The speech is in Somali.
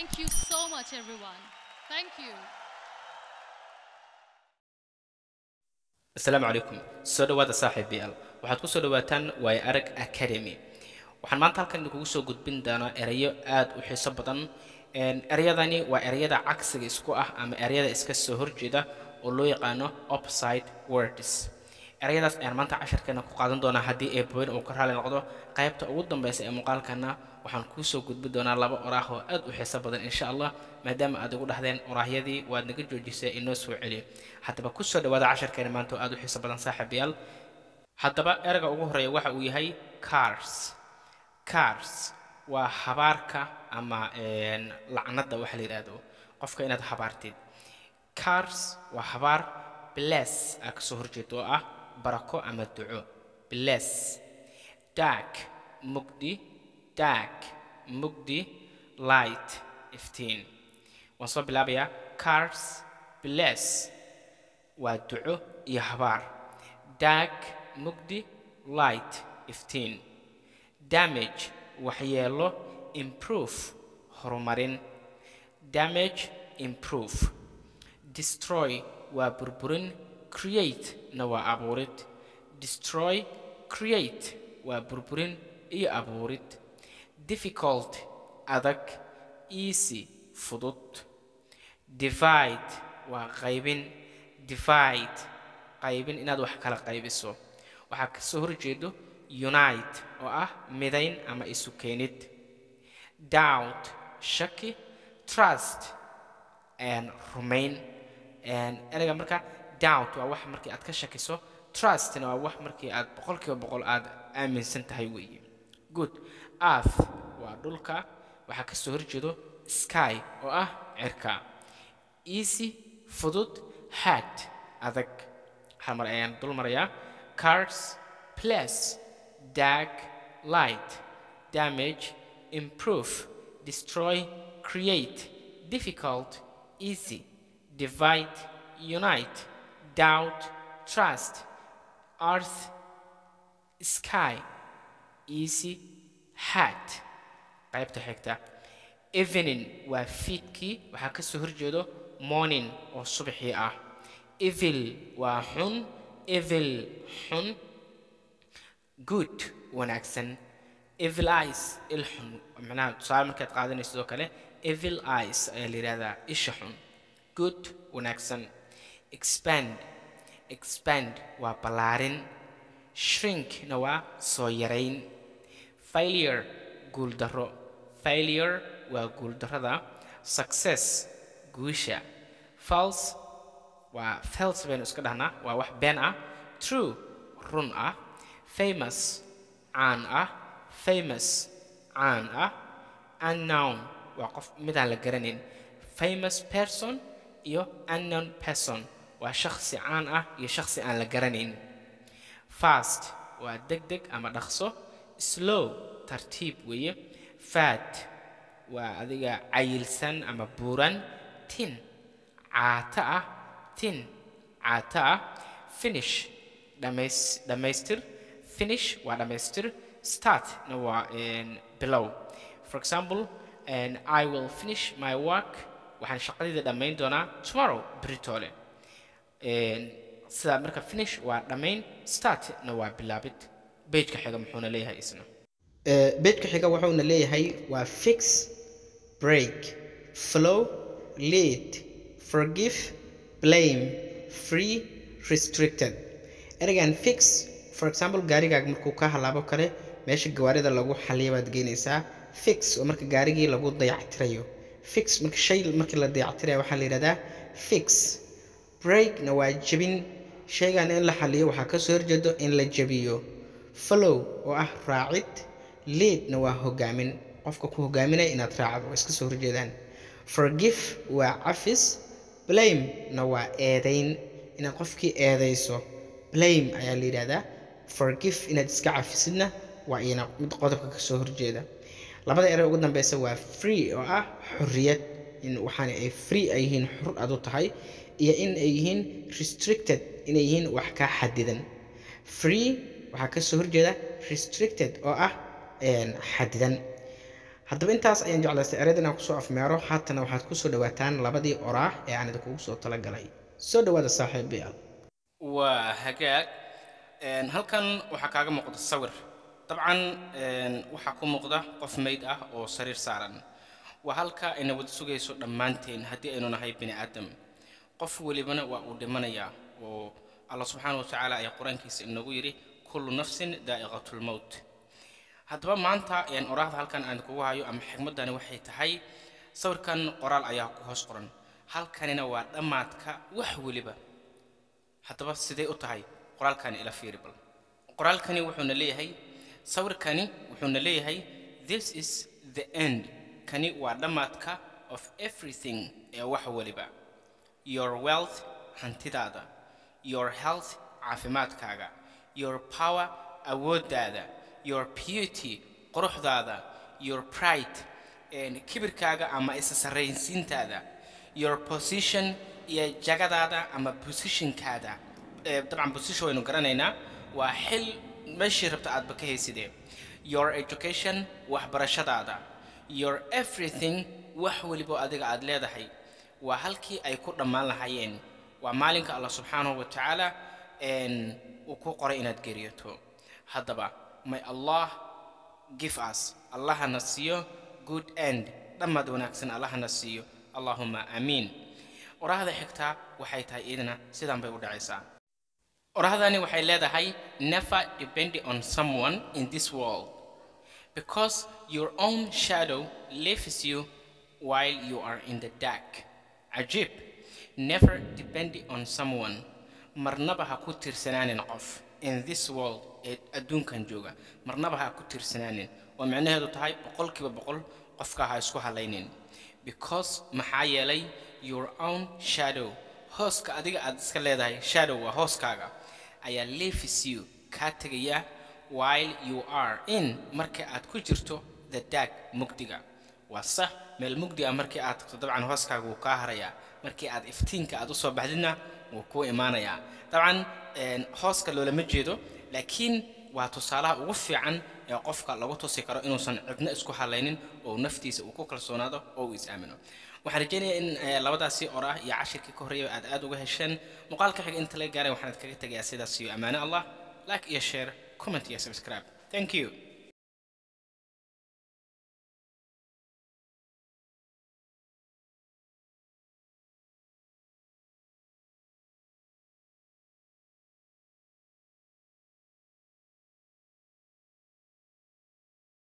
Thank you so much, everyone. Thank you. asalaamu calaykum soo dhowaada saaxiib bl waxaad ku soo dhowaataan waay arag academy waxaan maanta halkan idinkugu soo gudbin doonaa erayo aad u xiiso badan Een, ereyadani waa ereyada cagsiga isku ah ama ereyada iska soo horjeeda oo loo yaqaano opside words ereyadaas ayaan maanta casharkeena ku qaadan doonaa haddii eebaweyne uu ka raali noqdo qaybta ugu dambeysa ee muuqaalkana waxaan kuu soo gudbin doonaa laba oraah oo aad u xiiso badan insha allah maadaama aad igu dhahdeen oraahyadii waad naga joojisay inoo soo celiyo haddaba ku soo dhowaada casharkeena maanta oo aad u xiiso badan saaxiibayaal haddaba ereyga ugu horeeya waxa uu yahay cars cars waa habaarka ama een, lacnada waxa la yidhaahdo qofka inaad habaartid cars waa habaar bless aa kasoo horjeeda oo ah barako ama duco bless dark mugdi dark mugdi light iftiin waan soo bilaabayaa cars bless waa duco iyo habaar dark mugdi light iftiin damage waxyeelo improve horumarin damage improve destroy waa burburin create na waa abuurid destroy create waa burburin iyo abuurid difficult adag easy fudud divide waa qaybin divide qaybin inaad wax kala qaybiso waxaa kasoo horjeedo unite oo ah midayn ama isu keenid doubt shaki trust and rumayn And ereyga marka doubt waa wax markii aad ka shakiso trustna waa wax markii aad boqolkiiba boqol aad aaminsan tahay weeye good earth waa dhulka waxaa kasoo horjeedo sky oo ah cirka easy fudud hard adag hal mar ayaan dul marayaa cars place dark light damage improve destroy create difficult easy divide unite doubt trust earth sky easy hard qaybta xigta evening waa fiidkii waxaa kasoo horjeedo morning oo subaxii ah evil waa xun evil xun good wanaagsan evil eyes il xun macnaha tusaale markaad qaadanayso sidoo kale evil eyes ayaa la yidhahdaa isha xun good wanaagsan expand expand waa ballaarin shrinkna waa soo yarayn failure guuldarro failure waa guuldarrada success guusha false waa fals baynu iska dhahnaa waa wax been ah true run ah famous caan ah famous caan ah unknown waa qof midaan la garanayn famous person iyo unknown person waa shakhsi caan ah iyo shakhsi aan la garanayn fast waa deg deg ama dhaqso slow tartiib weeye fat waa adiga cayilsan ama buuran tin caata ah tin caata ah finish dhamays dhammaystir finish waa dhammaystir start na waa een, bilow for example and i will finish my work waxaan shaqadayda dhammayn doonaa tomorrow britole sidaa marka finish waa dhammayn startna waa bilaabid bejka xiga muxuuna leeyahay isna bejka xiga wuxuuna leeyahay waa fix break flow lead forgive blame free restricted ereygan fix for example gaarigaaga markuu ka halaabo kale meesha gawaarida lagu xaliya baad geynaysaa fix oo marka gaarigii lagu dayactirayo fix marka shay markii la dayactirayo waxaa la yidhahdaa fix breakna waa jebin shaygan in la xaliyo waxaa kasoo horjeedo in la jebiyo follow oo ah raacid leadna waa hogaamin qofka ku hogaaminaya inaad raacdo waa iska soo horjeedaan forgive waa cafis blame-na waa eedayn inaad qofkii eedayso blame ayaa la yidhahdaa forgive inaad iska cafisidna waa iyana mid qodobka kasoo horjeeda labada erey ugu dambeysa waa free oo ah xorriyad in waxaana ay free ay yihiin xur adu tahay iyo in ay yihiin restricted inay yihiin wax kaa xadidan free waxaa kasoo horjeeda restricted oo ah een, xadidan haddaba intaas ayaan jeclaystay ereyada inaan kusoo afmeero haatana waxaad kusoo dhawaataan labadii oraah ee aan idinkugu soo talagalay soo dhawaada saaxiibayaal waa hagaag halkan waxaa kaaga muuqda sawir dabcan waxaa ku muuqda qof mayd ah oo sariir saaran waa halka ayna wada sugayso dhammaanteen haddii aynu nahay bini aadam qof welibana waa uu dhimanayaa oo allah subxaana wa tacaala ayaa qur-aankiisa inoogu yidhi kullu nafsin daa'iqatulmowt haddaba maanta oraahda halkan aan kugu hayo ama xigmaddani waxay tahay sawirkan qoraal ayaa ku hoos qoran halkanina waa dhammaadka wax weliba haddaba sidee u tahay qoraalkani ila fiiri bal qoraalkani wuxuuna leeyahay sawirkani wuxuuna leeyahay this is the end kani waa dhammaadka of everything ee wax weliba your wealth hantidaada your health caafimaadkaaga your power awooddaada your beauty quruxdaada your pride kibirkaaga ama isa sarraynsiintaada your position iyo jagadaada ama positionkaada dabcan position waynu garanaynaa waa xil meeshii rabta aadba ka haysidee your education waxbarashadaada your everything wax weliba adiga aad leedahay waa halkii ay ku dhammaan lahaayeen waa maalinka allah subxaanahu wa tacaala uu ku qoray inaad geeriyoto haddaba may allah give us allahana siiyo good end dhammaad wanaagsan allahana siiyo allahuma aamiin oraahda xigtaa waxay tahay iidana sidaan bay u dhacaysaa orahdani waxay leedahay never depend on someone in this world because your own shadow leaves you while you are in the dark cajiib never depend on someone marnaba ha ku tirsanaanin qof in this world ee adduunkan jooga marnaba ha ku tirsanaanin oo micnaheedu tahay boqolkiiba boqol qofka ha isku halaynin because maxaa yeelay your own shadow hooska adiga aad iska leedahay shadow waa hooskaaga ayaa leaves you kaa tegaya while you are in marka aad ku jirto the dark mugdiga waa sax meel mugdi ah markii aad tagto dabcan hooskaaga wuu kaa harayaa markii aad iftiinka aad usoo baxdidna wuu kuu imaanayaa dabcan hooska loolama jeedo laakiin waa tusaalaha ugu fiican ee qofka lagu tusi karo inuusan cidno isku halaynin oo naftiisa uu ku kalsoonaado oo uu is-aamino waxaan rajaynayaa in labadaasi oraah iyo cashirkii ka horreeya aad aad uga hesheen muuqaalka xiga inta laga gaaray waxaan kaga tegayaa sidaas iyo ammaano allah like iyo share comment iyo subscribe thank you